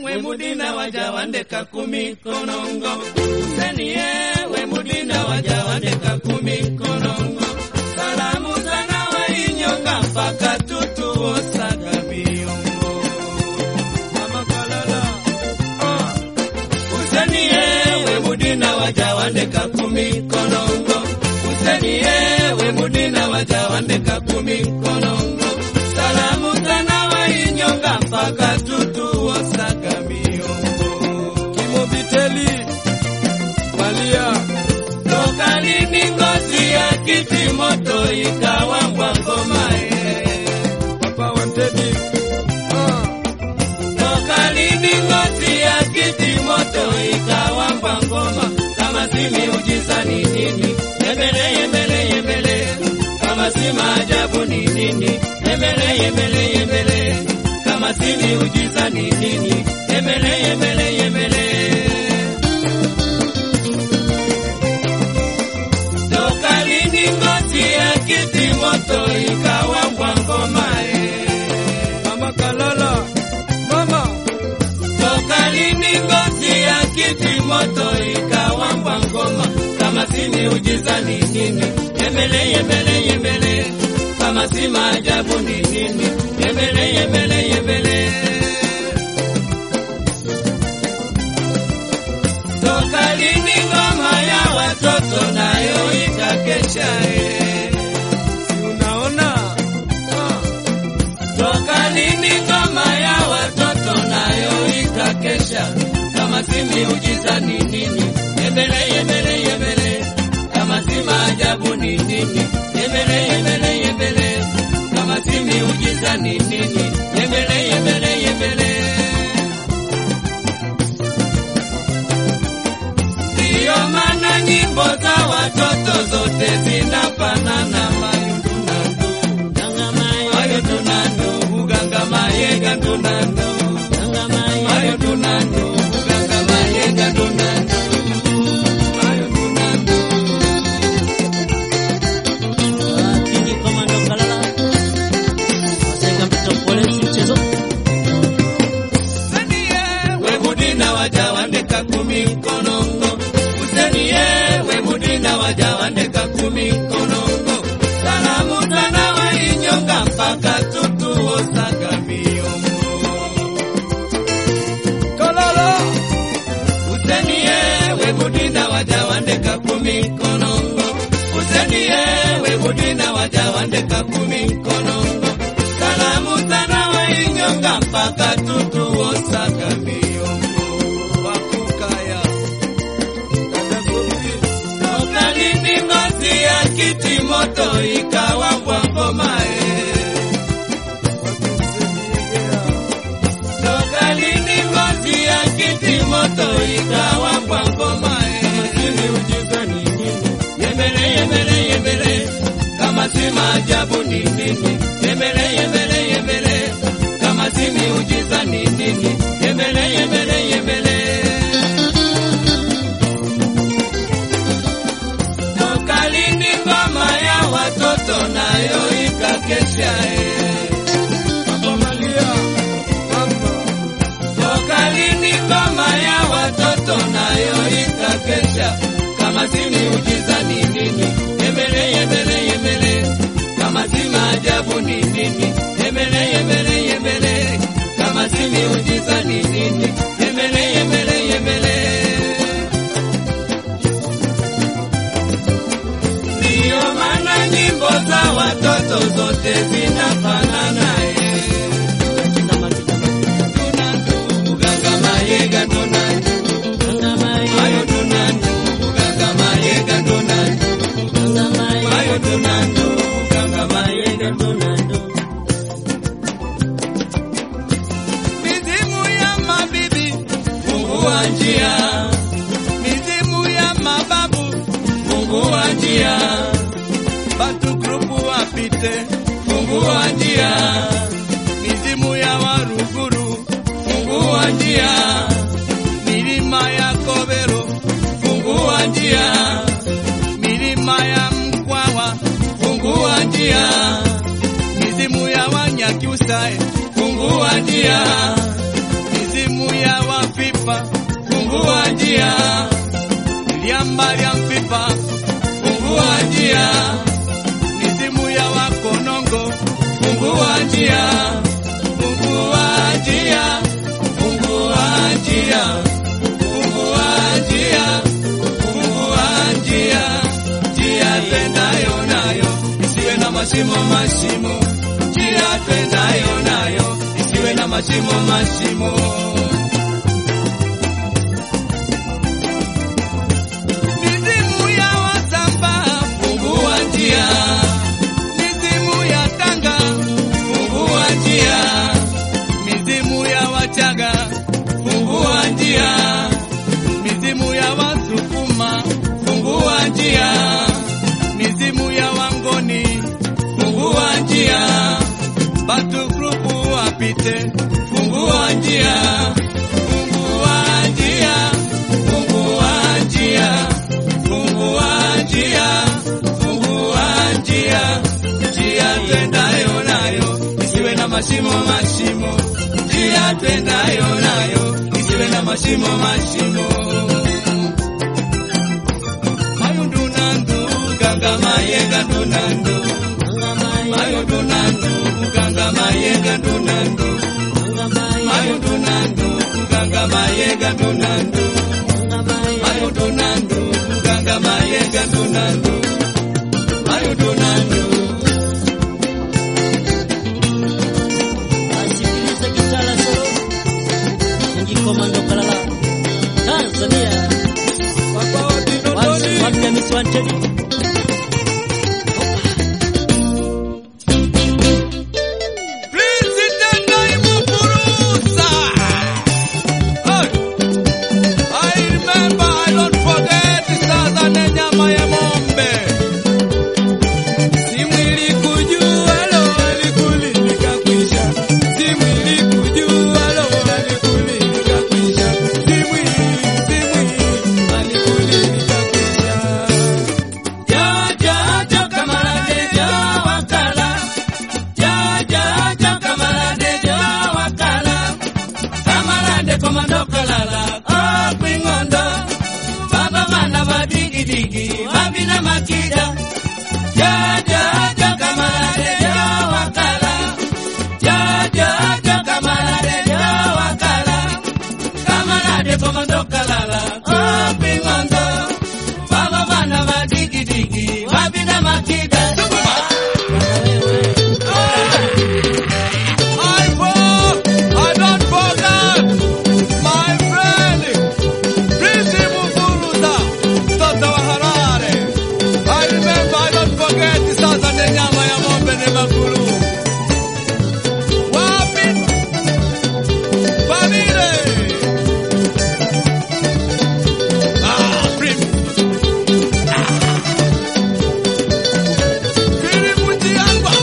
wemudina wajawandeka kumi konongo usenie wemudina wajawandeka kumi konongo salamu sana wainyonga mpaka tutuosaga miongo mama kalala ah. usenie wemudina wajawandeka kumi konongo usenie wemudina wajawandeka kumi konongo salamu sana wainyonga mpaka tutuosaga miongo kimobiteli malia toka lini ngozi ya kiti moto ikawambwa ngomae papa wantedi ah. toka lini ngozi ya kiti moto ikawambwa ngoma kama si miujiza ni nini yembele yembele yembele kama si maajabu ni nini yembele yembele yembele kama si miujiza ni nini yembele yembele yembele toka lini ngozi ya kiti moto ikawambwa ngoma eh. mama kalala mama toka lini ngozi ya kiti moto ikawambwa ngoma kama si miujiza ni nini yembele yembele yembele kama si maajabu ni nini yembele yembele yembele toka lini ngoma ya watoto nayo ikakesha eh. Si unaona ah. toka lini ngoma ya watoto nayo ikakesha kama si miujiza ni nini yembele yembele yembele kama si maajabu ni nini yembele yembele yembele kama si miujiza ni nini yembele yembele yembele ndiyo maana nyimbo za watoto zote zinafanana mayundunandu mayundunandu uganga mayega ndunandu mayundunandu uganga mayega ndunandu mayundunandu Kingi Komando Kalala. Wasaiga mtoto pole si mchezo. wemudina wajawandeka kumi konongo usenie wemudina wajawandeka kumi konongo salamu sana wainyonga mpaka tutuosaga miongo kololo usenie wemudina wajawandeka kumi konongo usenie wemudina wajawandeka kumi konongo salamu sana wainyonga mpaka tutuosaga miongo wakukaya toka lini ngozi ya kiti moto ikawambwa ngomae toka lini ngozi ya kiti moto ikawambwa ngomae ili ujiza ni nini yembele yembele yembele kama si maajabu ni nini yembele yembele yembele kama si miujiza ni nini yembele yembele yembele toka lini ngoma ya watoto nayo ikakesha eh. toka lini ngoma ya watoto nayo ikakesha kama si miujiza ni nini yembele yembele yembele kama si maajabu ni nini yembele yembele yembele kama si miujiza ni nini yembele yembele yembele ndiyo maana nyimbo za watoto zote zinafanana eh. Tunandu, uganga mayega tunandu, mayo tunandu, uganga mayega tunandu, mayo tunandu, uganga mayega tunandu. Mizimu ya mabibi, fungua njia. Mizimu ya mababu, fungua njia. Batu grupu wapite, fungua njia. Mizimu ya Waruguru, fungua njia. Milima ya Kobero, fungua njia. Milima ya Mkwawa, fungua njia. Mizimu ya Wanyakyusa, fungua njia. Mizimu ya mfipa, fungua njia. Liamba lya mfipa, fungua njia. Mizimu ya wakonongo, fungua njia, fungua njia, fungua njia, fungua njia, fungua njia, njia twendayo nayo isiwe na mashimo mashimo, njia twendayo nayo isiwe na mashimo mashimo. Mizimu ya Wasamba, fungua njia. Mizimu ya Tanga, fungua njia. Mizimu ya Wachaga, fungua njia. Mizimu ya Wasukuma, fungua njia. Mizimu ya Wangoni, fungua njia. Batu grupu wapite, fungua njia. Fungua njia, fungua njia, fungua njia, fungua njia, njia twendayo nayo isiwe na mashimo mashimo, njia twendayo nayo isiwe na mashimo mashimo. Mayundunandu ganga mayenga ndunandu, mayundunandu ganga mayenga ndunandu, mayundunandu ganga mayenga ndunandu. Mayudunandu, ganga mayenga dunandu, mayudunandu. Asikilize Kitala Solo, Mji Komando Kalala, Tanzania. Papa odi Once, dodoni, one name is wanted. Prince Tendo imufurusa. Hey, I remember, I don't forget, sasa ne nyama ya ng'ombe. Si mwili kujua, lo, alikuli nikakwisha. Si mwili kujua, lo, alikuli nikakwisha. Si mwili, si mwili, alikuli nikakwisha. Jaja kamarade ja wakala Jaja kamarade ja wakala Kamarade komando kalala oh kwingondo Baba mana badigi digi babina makida Jaja kamarade ja wakala Jaja kamarade ja wakala Kamarade komando kalala oh kwingondo Baba mana badigi digi babina makida I for- I don't forget my friend, Prince Mufuruza, mtoto wa Harare. I remember, I don't forget, sasa ni nyama ya ng'ombe ni makulu. Wapi? Famile. Ah, Prince. Ah. Pili Mutiangwa.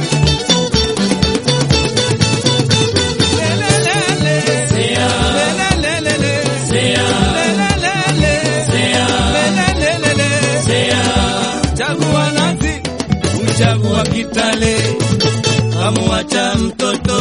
Chagua nazi, uchagua kitale, kamuacha mtoto.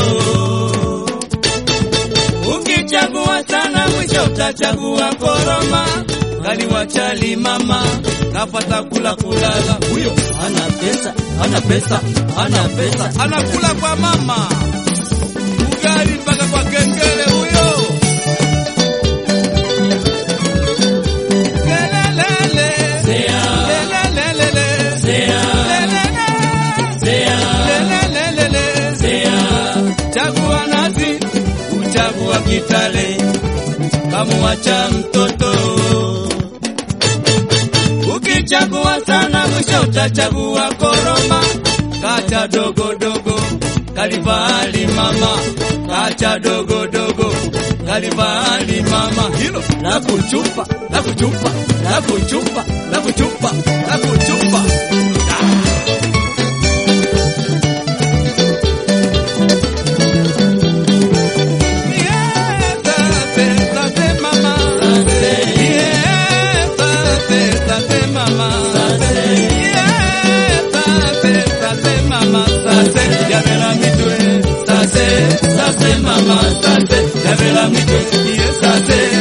Ukichagua sana, mwisho utachagua koroma. Kaliwacha limama, kapata kula kulala. Huyo Ana pesa, ana pesa, ana pesa. anakula kwa mama, ugali mpaka kwa kengele huyo. Lelelele. Lelelelele. Lelelele. Lelelelele. Chagua nazi, uchagua kitale, kamuacha mtoto. Ukichagua sana, mwisho utachagua koroma. Kacha dogo dogo, kalivali mama. Kacha dogo dogo, kalivali mama. Hilo la kuchupa, la kuchupa, la kuchupa, la kuchupa, la kuchupa. Yeah, tate, tate, mama. Yeah, tate, tate, mama. Yeah, tate, tate, mama. Tate, yabela mitwe. Tate, tate, mama. Tate, yabela mitwe. Yeah, tate,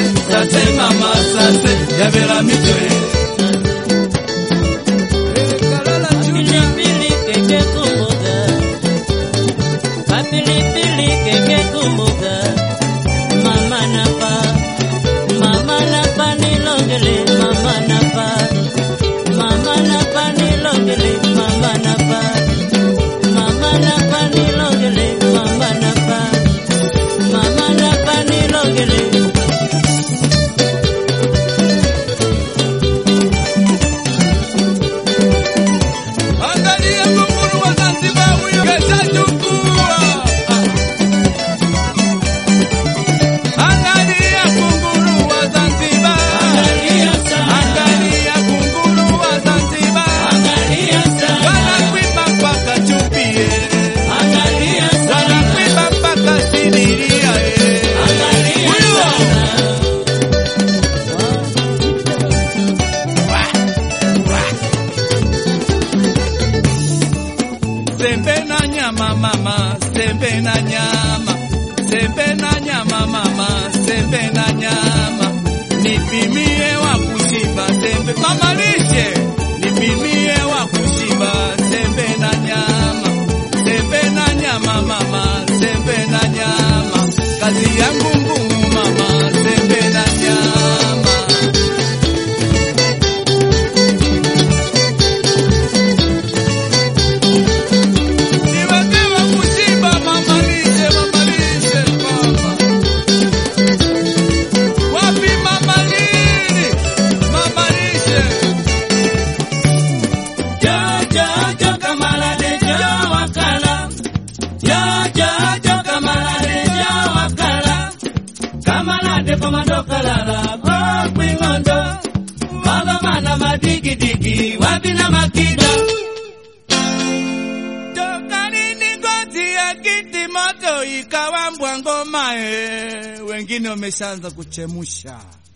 bumbum mama sembe na nyama Niwekewe kuchimba mama lishe mama lishe mama Wapi mama lini mama lishe Jo jo jo kamarade jo wakala. Jo jo jo kamarade jo wakala. Kamarade komando kalala ko kwingondo. Mago mana madigi digi wapi na makida. Tokanini ngozi ya kiti moto ikawa mbwa ngoma eh. Wengine wameshaanza kuchemusha